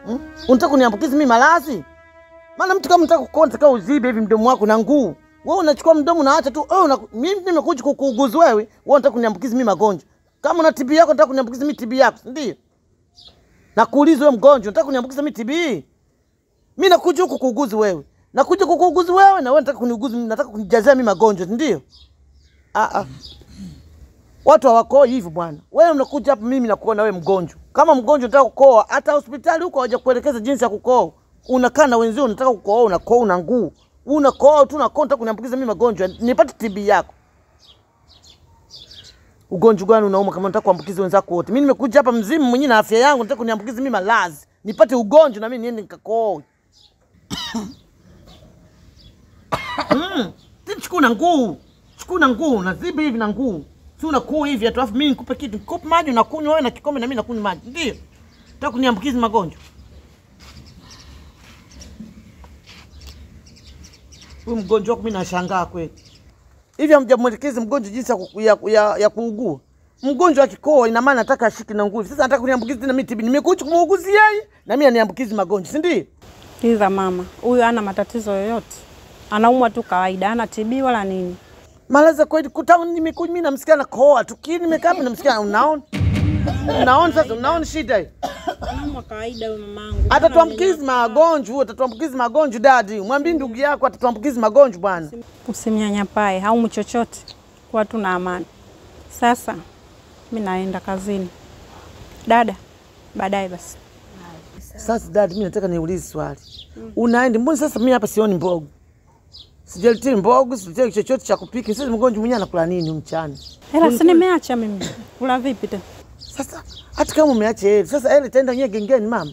Hmm? Unataka kuniambukiza mimi maradhi? Maana mtu kama unataka kukoa unataka uzibe hivi mdomo wako na nguu. Wewe unachukua mdomo unaacha tu. Wewe una mimi nimekuja kukuuguzi wewe, wewe unataka kuniambukiza mimi magonjwa. Kama una TB yako unataka kuniambukiza mimi TB yako, si ndio? Na kuuliza wewe mgonjwa, unataka kuniambukiza mimi TB? Mimi nakuja huku kuuguzi wewe. Nakuja kukuuguzi wewe na wewe unataka kuniuguzi mimi, nataka kunijazia mimi magonjwa, si ndio? Ah ah. Watu hawakoi hivyo bwana. Wewe unakuja hapa mimi nakuona wewe mgonjwa. Kama mgonjwa unataka kukoa, hata hospitali huko hawaja kuelekeza jinsi ya kukoa. Unakaa na wenzio unataka kukoa, unakoa una nguu. Unakoa tu unakoa unataka kuniambukiza mimi magonjwa. Nipate TB yako. Ugonjwa gani unauma kama unataka kuambukiza wenzako wote? Mimi nimekuja hapa mzimu mwenyewe na afya yangu, nataka kuniambukiza mimi malazi. Nipate ugonjwa na mimi niende nikakoe. Mm. Chukua na nguu. Chukua na nguu, na zibi hivi na nguu. Si unakuu hivi atu alafu mimi nikupe kitu, nikupe maji unakunywa wewe na kikombe na mimi nakunywa maji. Ndio. Nataka kuniambukiza magonjwa. Huyu mgonjwa wako mimi nashangaa kweli. Hivi hamjamwelekeza mgonjwa jinsi ya, ku- ya, ya, ya kuugua. Mgonjwa akikoa ina maana nataka ashike na nguvu. Sasa nataka kuniambukiza tena mimi TB. Nimekuja kumuuguzi yeye na mimi aniambukizi magonjwa, si ndio? Kiza mama, huyu hana matatizo yoyote, anaumwa tu kawaida, hana TB wala nini. Malaza kweli kuta nimekuja mimi namsikia na koa tu. Kini nimekaa hapa namsikia unaona? Unaona sasa unaona shida hii? Anaumwa kawaida huyu mamangu. Atatuambukizi magonjwa, atatuambukizi magonjwa dadi. Mwambie ndugu yako atatuambukizi magonjwa bwana. Usimnyanyapae, haumwi chochote, kuwa tu na amani. Sasa mi naenda kazini. Dada, baadaye basi. Sasa dadi, mimi nataka niulize swali. Unaenda mbona sasa mimi hapa sioni mbogo? Sijaletea mbogo, sijaletea chochote cha kupika. Sasa mgonjwa mwenyewe anakula nini mchana? Hela si nimeacha mimi, kula vipi tena? Sasa hata kama umeacha hela, sasa hela itaenda nyewe gengeni mama.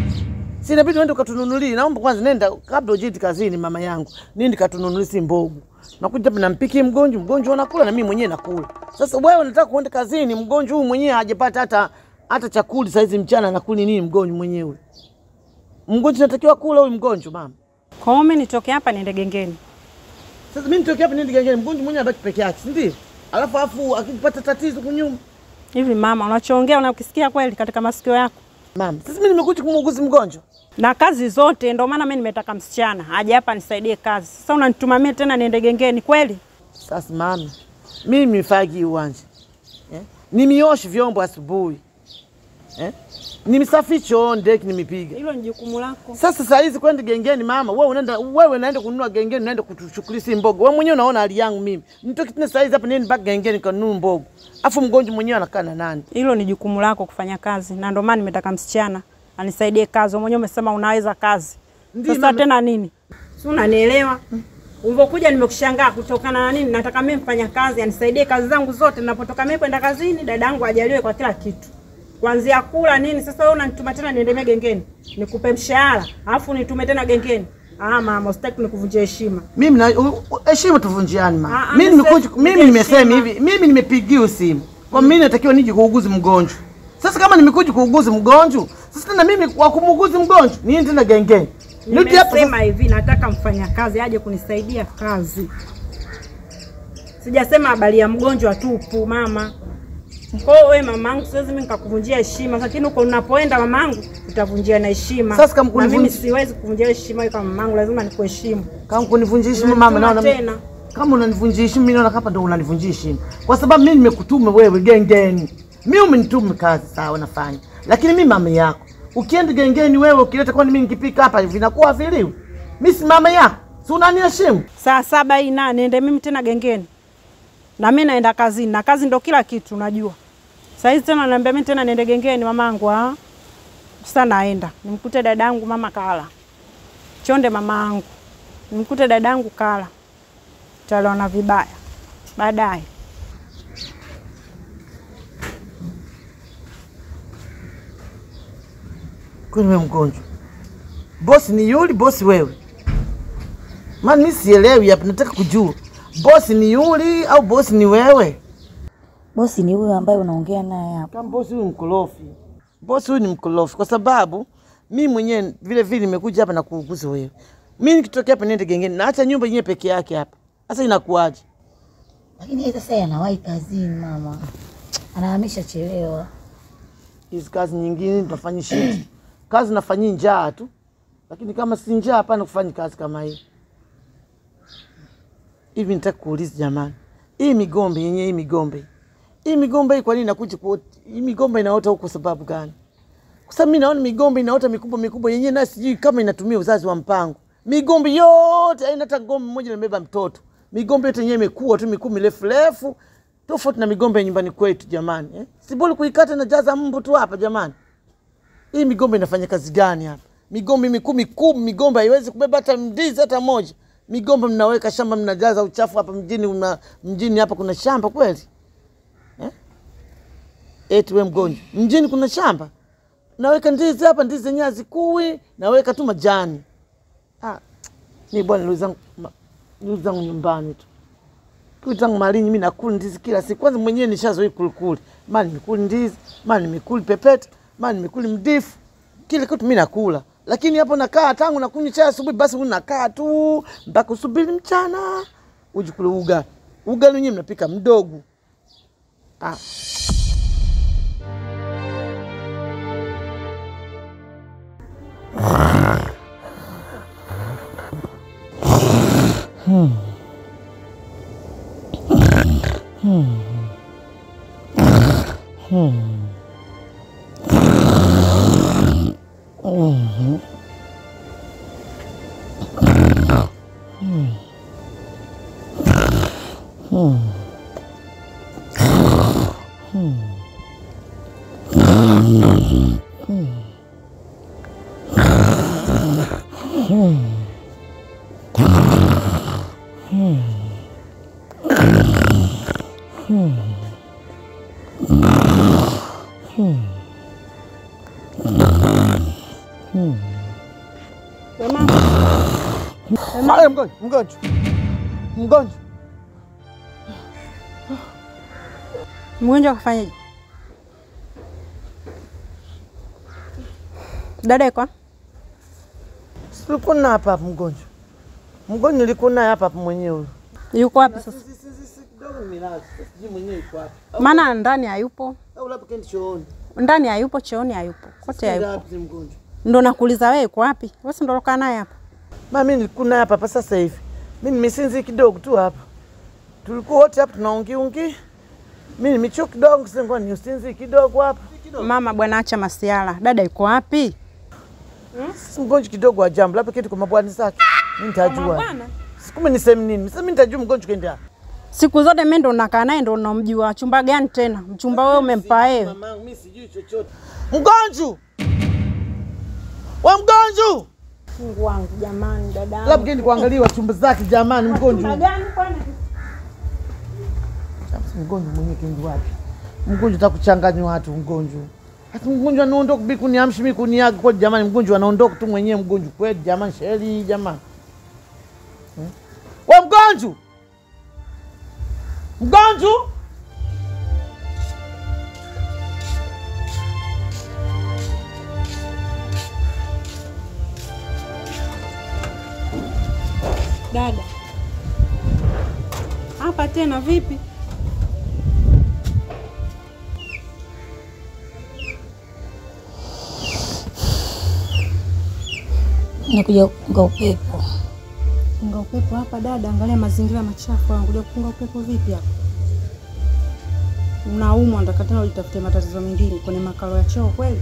Si inabidi uende ukatununulie. Naomba kwanza nenda kabla ujiti kazini mama yangu. Nindi katununulie si mbogo. Nakuja hapa nampikie mgonjwa, mgonjwa anakula na mimi mwenyewe nakula. Sasa wewe unataka kuenda kazini, mgonjwa huyu mwenyewe hajapata hata hata chakula saizi mchana anakula nini mgonjwa mwenyewe? Mgonjwa anatakiwa kula huyu mgonjwa mama. Kwa hiyo mi nitoke hapa niende gengeni. Sasa mimi nitoke hapa niende gengeni, mgonjwa mwenyewe abaki peke yake, si ndio? Alafu afu akipata tatizo kunyuma. Hivi mama, unachoongea unakisikia kweli katika masikio yako? Mama, sasa mimi nimekuja kumuuguzi mgonjwa. na kazi zote, ndio maana mimi nimetaka msichana aje hapa nisaidie kazi. Sasa unanitumia mimi tena niende gengeni kweli? Sasa mama, mimi nimefagi uwanja eh? Nimioshe vyombo asubuhi eh? Nimsafi choo ndeki nimipiga. Hilo ni jukumu lako. Sasa saa hizi kwenda gengeni mama, wewe unaenda wewe unaenda kununua gengeni, unaenda kutuchukulia si mbogo. Wewe mwenyewe unaona hali yangu mimi. Nitoke tena saa hizi hapa niende mpaka gengeni kanunue mbogo. Afu mgonjwa mwenyewe anakaa na nani? Hilo ni jukumu lako kufanya kazi, na ndio maana nimetaka msichana anisaidie kazi. Wewe mwenyewe umesema unaweza kazi, Ndiyo, sasa mama. tena nini? Si unanielewa? Ulivyokuja nimekushangaa kutokana na nini? Nataka mimi mfanya kazi anisaidie kazi zangu zote, ninapotoka mimi kwenda kazini, dadangu ajaliwe kwa kila kitu, kuanzia kula nini. Sasa wewe unanituma tena niende mimi gengeni nikupe mshahara, alafu nitume tena gengeni? Ah mama, usitaki nikuvunjia heshima. Mimi na u- u- heshima tuvunjiani Ah, mama. ah, Mimi nimekuja nimesema- mimi nimesema heshima. hivi, mimi nimepigiwa simu. Kwa mimi natakiwa nije kuuguzi mgonjwa. Sasa kama nimekuja kuuguzi mgonjwa, sasa tena mimi wa kumuuguzi mgonjwa, niende tena gengeni. Nirudi hapa sasa. Nimesema hivi, nataka mfanyakazi aje kunisaidia kazi. Sijasema habari ya mgonjwa tupu mama. Kwa hiyo wewe mamangu, siwezi mimi nikakuvunjia heshima, lakini huko unapoenda mamangu, utavunjia na heshima. Sasa kama na mimi kunivunji- siwezi kuvunjia heshima wewe kama mamangu, lazima nikuheshimu. Kama kunivunjia heshima mama, Unanituma naona tena. kama unanivunjia heshima, mimi naona hapa ndo unanivunjia heshima, kwa sababu mimi nimekutuma wewe gengeni. Mimi umenituma kazi, sawa, nafanya, lakini mimi mama yako. Ukienda gengeni wewe ukileta, kwani mimi nikipika hapa vinakuwa viliwi? Mimi si mama yako, si unaniheshimu? Saa saba hii na niende mimi tena gengeni, na mimi naenda kazini, na kazi ndo kila kitu unajua. Saa hizi tena naambia mimi tena niende gengeni mamangu, ah. Sasa naenda nimkute dadangu mama kala chonde, mamangu nimkute dadangu kala, taliona vibaya baadaye. Kwani wewe mgonjwa? Bosi ni yule bosi wewe? Maana mimi sielewi hapa, nataka kujua bosi ni yule au bosi ni wewe? Bosi ni huyo ambaye unaongea naye hapo. Kama bosi huyu mkorofi, bosi huyu ni mkorofi, kwa sababu mi mwenyewe vile vile nimekuja hapa na kuuguza wewe. Mi nikitokea hapa niende gengeni, naacha nyumba yenyewe peke yake hapa, sasa inakuwaje? Lakini yeye sasa anawahi kazini mama, anahamisha chelewa. Hizi kazi nyingine tunafanya shiti, kazi nafanyii njaa tu, lakini kama si njaa, hapana kufanyi kazi kama hii. Hivi nitaka kuuliza jamani, hii migombe yenye hii migombe hii migombe hii kwa nini inakuja kuota? Hii migombe inaota huko sababu gani? Kwa sababu mimi naona migombe inaota mikubwa mikubwa yenyewe, na sijui kama inatumia uzazi wa mpango. Migombe yote haina hata ngombe mmoja imebeba mtoto. Migombe yote yenyewe imekuwa tu mikuu mirefu refu, tofauti na migombe ya nyumbani kwetu jamani. Eh? Si bora kuikata na jaza mbu tu hapa jamani. Hii migombe inafanya kazi gani hapa? Migombe mikuu mikuu, migombe haiwezi kubeba hata ndizi hata moja. Migombe mnaweka shamba, mnajaza uchafu hapa mjini. Una, mjini hapa kuna shamba kweli? Eti we mgonjwa, mjini kuna shamba, naweka ndizi hapa, ndizi zenyewe hazikui, naweka tu majani. Ah, mi bwana, ndugu zangu ma- ndugu zangu nyumbani tu ndugu zangu Malinyi, mi nakula ndizi kila siku. Kwanza mwenyewe nishazoea kulikuli, mara nimekuli ndizi, mara nimekuli pepeta, mara nimekuli mdifu, kile kitu mi nakula. Lakini hapo nakaa tangu nakunywa chai asubuhi, basi huyu nakaa tu mpaka usubiri mchana uje kule ugali. Ugali wenyewe mnapika mdogo. Ah, We mama, Haya, mgonjwa, mgonjwa, mgonjwa. mgonjwa kafanyaje? Dada iko Tulikuwa na hapa hapa mgonjwa, mgonjwa nilikuwa naye hapa hapa mwenyewe huyo. yuko wapi sasa? kidogo nilazi, sijui mwenyewe yuko wapi, Maana ndani hayupo, au labda kendi chooni. ndani hayupo, chooni hayupo, kote Ndio hayupo. wapi mgonjwa? Ndo nakuuliza wewe yuko wapi? Wewe si ndo ulokaa naye hapa? Mama, mimi nilikuwa naye hapa hapa sasa hivi, mimi nimesinzi kidogo tu hapa, tulikuwa wote hapa tunaungiungi, mimi nimechoka kidogo, sasa ngoja ni usinzi kidogo hapa. Mama bwana, acha masiala. Dada yuko wapi? Sisi mgonjwa kidogo wa jambo, labda kitu kwa mabwani zake, mimi nitajua. Sikume niseme nini, sasa mimi nitajua mgonjwa kaenda Siku zote mimi ndo nakaa naye ndo namjua. Chumba gani tena? Mchumba wewe umempa yeye? Mamangu mimi sijui chochote. Mgonjwa wa mgonjwa, Mungu wangu jamani, dada. labda kendi kuangaliwa chumba zake jamani, mgonjwa gani kwani? Sasa mgonjwa mwenyewe kendi wapi? Mgonjwa takuchanganya watu mgonjwa. Hata mgonjwa anaondoka bi kuniamshi mimi kuniaga kwa jamani, mgonjwa anaondoka tu mwenyewe mgonjwa kweli jamani, sheri jamani. Hmm? We mgonjwa, mgonjwa Dada. Hapa tena vipi? Nakuja kupunga upepo. Punga upepo hapa dada, angalia mazingira machafu. Anakuja kupunga upepo vipi hapa? Unaumwa, nataka tena ujitafute matatizo mengine kwenye makao ya choo kweli?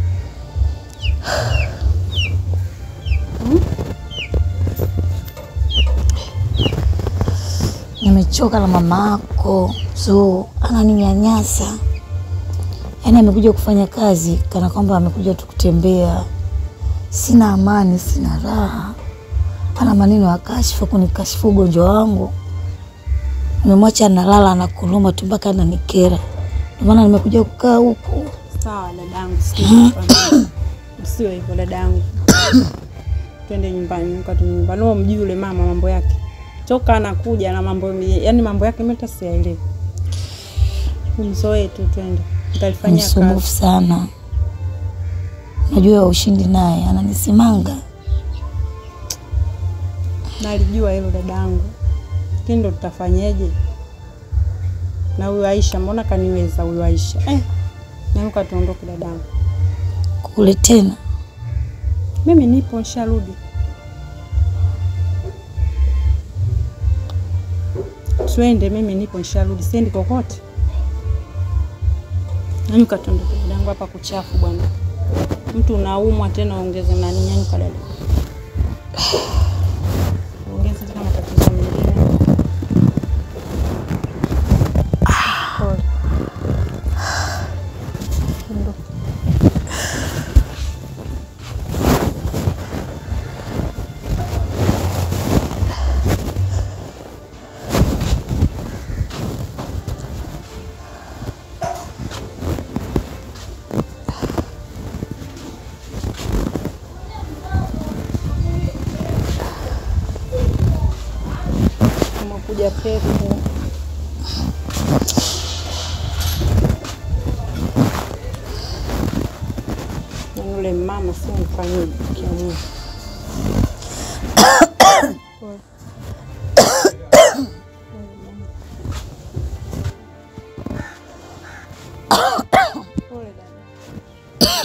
Nimechoka na mama yako, so ananinyanyasa. Yaani amekuja kufanya kazi kana kwamba amekuja tu kutembea. Sina amani, sina raha. Ana maneno ya kashfa kunikashifu ugonjwa wangu. Nimemwacha analala anakuluma tu mpaka ananikera. Ndio maana nimekuja kukaa huku. Sawa dadangu, sikia. Usiwe hivyo dadangu. Twende nyumbani, nuka tu nyumbani. Wewe mjui yule mama mambo yake. Toka anakuja na mambo yani mambo yake mimi hata siyaelewi. Mzoee tu twende. Nitalifanyia Msumbufu kazi. sana. Najua ushindi naye ananisimanga. Nalijua hilo dadangu. Lakini ndo tutafanyeje? Na huyu Aisha mbona kaniweza huyu Aisha? Eh. Nanuka tuondoke dadangu. Kule tena Mimi nipo nisharudi. Twende, mimi nipo nisharudi, siendi kokote. Nyanyuka tuondoke dadangu, hapa kuchafu bwana. Mtu unaumwa tena ongeze nani, nyanyuka dada. Ongeze tena matatizo mengine. Pole. Ondoka. Umekuja pepo. Yaani Yule mama si mfanyaji kiamua. Pole. Pole dada.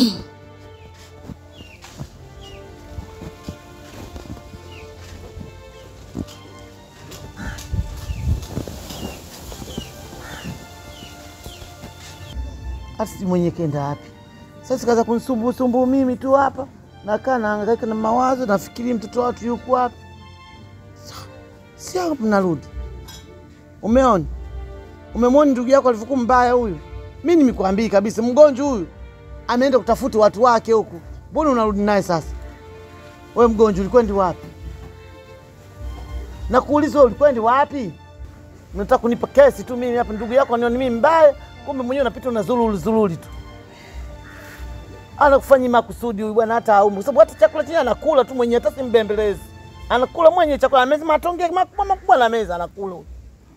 hata si mwenye kenda wapi sasa, kaza kunisumbusumbuu mimi tu hapa, nakaa nahangaika na mawazo, nafikiri mtoto watu yuko wapi. Sa- Si hapo narudi. Umeona, umemwona ndugu yako alivyokuwa mbaya huyu. Mi nimekuambii kabisa, mgonjwa huyu ameenda kutafuta watu wake huku, mbona unarudi naye sasa? We mgonjwa, ulikwendi wapi? Nakuuliza, wewe ulikwendi wapi? Unataka kunipa kesi tu mimi hapa, ndugu yako anioni mimi mbaya, kumbe mwenyewe unapita una zululi zululi tu. Anakufanya makusudi huyu bwana, hata aumu, kwa sababu hata chakula chenye anakula tu mwenyewe, hata simbembelezi, anakula mwenyewe chakula, amezi matonge makubwa makubwa na meza anakula huyu.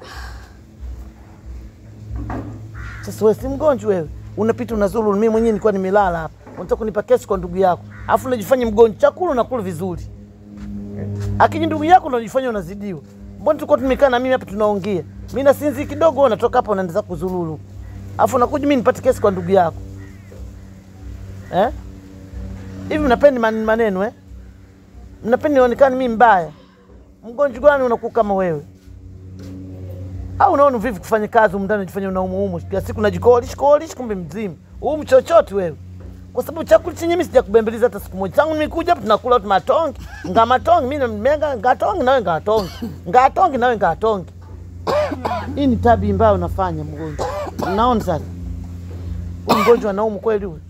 Sasa wewe si mgonjwa wewe, unapita una zululi, mimi mwenyewe nilikuwa nimelala hapa, unataka kunipa kesi kwa ndugu yako, afu unajifanya mgonjwa, chakula unakula vizuri akiji ndugu yako ndo unajifanya unazidiwa. Mbona tulikuwa tumekaa na mimi hapa tunaongea, mimi nasinzi kidogo, wewe unatoka hapa unaanza kuzululu, afu unakuja mimi nipate kesi kwa ndugu yako eh? Hivi mnapenda man- maneno eh? Mnapenda nionekane mimi mbaya? Mgonjwa gani unakuwa kama wewe? Au unaona vipi kufanya kazi humu ndani unajifanya unaumuumu kila siku unajikolish kolish, kumbe mzima umu chochote wewe kwa sababu chakula chenye mimi sijakubembeleza hata siku moja. Tangu nimekuja hapa tunakula tu matongi, nga matongi, mimi nimenga ngatongi nawe ngatongi, ngatongi nawe ngatongi. Hii ni tabi mbaya unafanya mgonjwa. Unaona sasa? Huyu mgonjwa anaumu kweli huyu.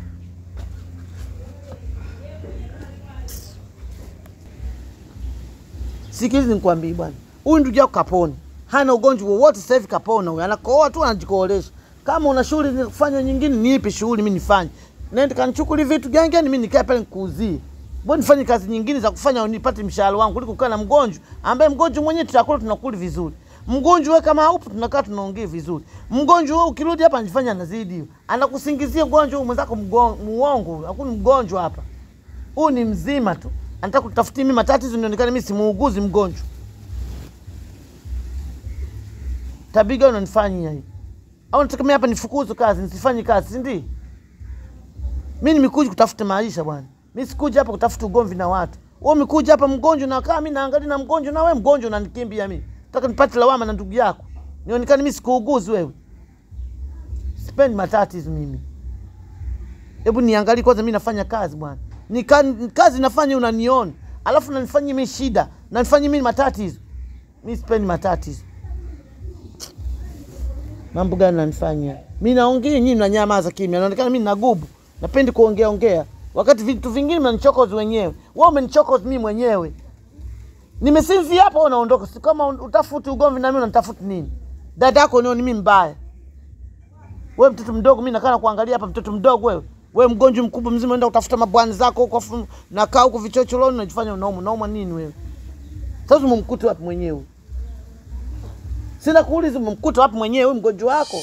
Sikilizi nikwambie bwana, huyu ndugu yako kapona, hana ugonjwa wowote sasa hivi, kapona huyu, anakoa tu anajikoolesha. Kama una shughuli ni kufanya nyingine, nipe shughuli mimi nifanye, nenda kanichukuli vitu gengeni, mimi nikae pale nikuuzie. Mbona nifanye kazi nyingine za kufanya nipate mshahara wangu kuliko kukaa na mgonjwa ambaye mgonjwa mwenyewe tutakula tunakula vizuri. Mgonjwa wewe kama haupo tunakaa tunaongea vizuri. Mgonjwa wewe ukirudi hapa anajifanya anazidi. Anakusingizia ugonjwa huyu mwenzako mgon- muongo, hakuna mgonjwa hapa. Huyu ni mzima tu. Anataka kutafutia mimi matatizo nionekane mimi si muuguzi mgonjwa. Tabia gani unanifanyia hii? Au nataka mimi hapa nifukuzwe kazi, nisifanye kazi, si ndio? Mimi nimekuja kutafuta maisha bwana. Mimi sikuja hapa kutafuta ugomvi na watu. Wewe umekuja hapa mgonjwa na kaa mimi naangalia na mgonjwa na wewe mgonjwa unanikimbia mimi. Nataka nipate lawama na ndugu yako. Nionekane mimi sikuuguzi wewe. Sipendi matatizo mimi. Hebu niangalie kwanza mimi nafanya kazi bwana. Ni ka- kazi nafanya unaniona. Alafu unanifanyia mimi shida, nanifanyia mimi matatizo. Mimi sipendi matatizo. Mambo gani nanifanyia? Mimi naongea nyinyi mnanyamaza kimya. Naonekana mimi nagubu. Napendi kuongea ongea. Wakati vitu vingine mnanichokoza wenyewe. Wewe umenichokoza mimi mwenyewe. Nimesinzia hapo unaondoka. Si kama utafuti ugomvi na mimi unanitafuta nini? Dada yako nioni mimi mbaya. Wewe mtoto mdogo, mimi nakaa na kuangalia hapa, mtoto mdogo wewe. Wewe mgonjwa mkubwa mzima, unaenda kutafuta mabwani zako huko, afu nakaa huko vichochoroni, unajifanya unauma. Unauma nini wewe? Sasa umemkuta wapi mwenyewe? Sina kuuliza, umemkuta wapi mwenyewe huyu mgonjwa wako?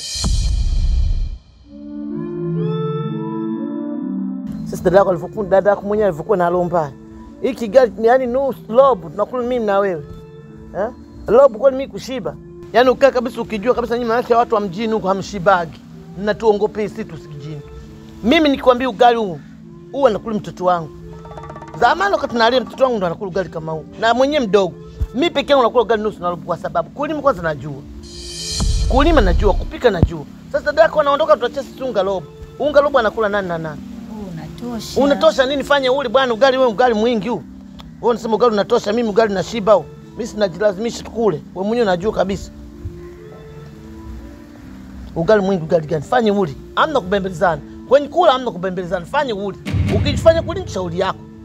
Sasa dada yako alivyokuwa, dada yako mwenyewe alivyokuwa na roho mbaya. Hiki gari ni yani nusu lobu, tunakula mimi na wewe eh? Lobu kwani mimi kushiba? Yaani ukaa kabisa ukijua kabisa nyinyi maana watu wa mjini huko hamshibagi. Mnatuongopea sisi tusikijini. Mimi nikikwambia ugali huu, huu anakula mtoto wangu. Zamani wakati nalia mtoto wangu ndo anakula ugali kama huu. Na mwenyewe mdogo. Mimi peke yangu nakula ugali nusu na robo kwa sababu kulima kwanza najua. Kulima najua, kupika najua. Sasa dada yako anaondoka tutachia sisi unga robo. Unga robo anakula nani na nani? Unatosha. Unatosha nini? Fanye ule bwana ugali, wewe ugali mwingi huu. Wewe unasema ugali unatosha, mimi ugali nashiba huu. Mimi sinajilazimisha tukule. Wewe mwenyewe unajua kabisa. Ugali mwingi ugali gani? Fanye uli. Hamna kubembelezana. Kwenye kula hamna kubembelezana. Fanye uli. Ukifanya kuli ni shauri yako.